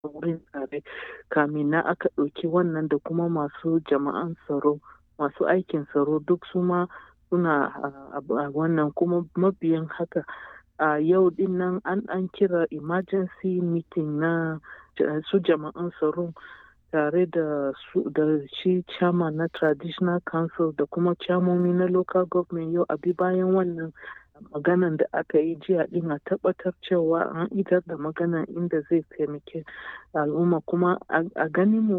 wurin tare kamin na aka ɗauki wannan da kuma masu jama'an tsaro masu aikin tsaro duk su ma suna a wannan kuma mabiyan haka a yau din nan an an kira emergency meeting na su jama'an tsaro tare da su da shi chairman na traditional council da kuma chairmomi na local government yau abi bayan wannan maganan da aka yi jiya din a tabbatar cewa an idar da maganan inda zai taimake al'umma kuma a ganin mu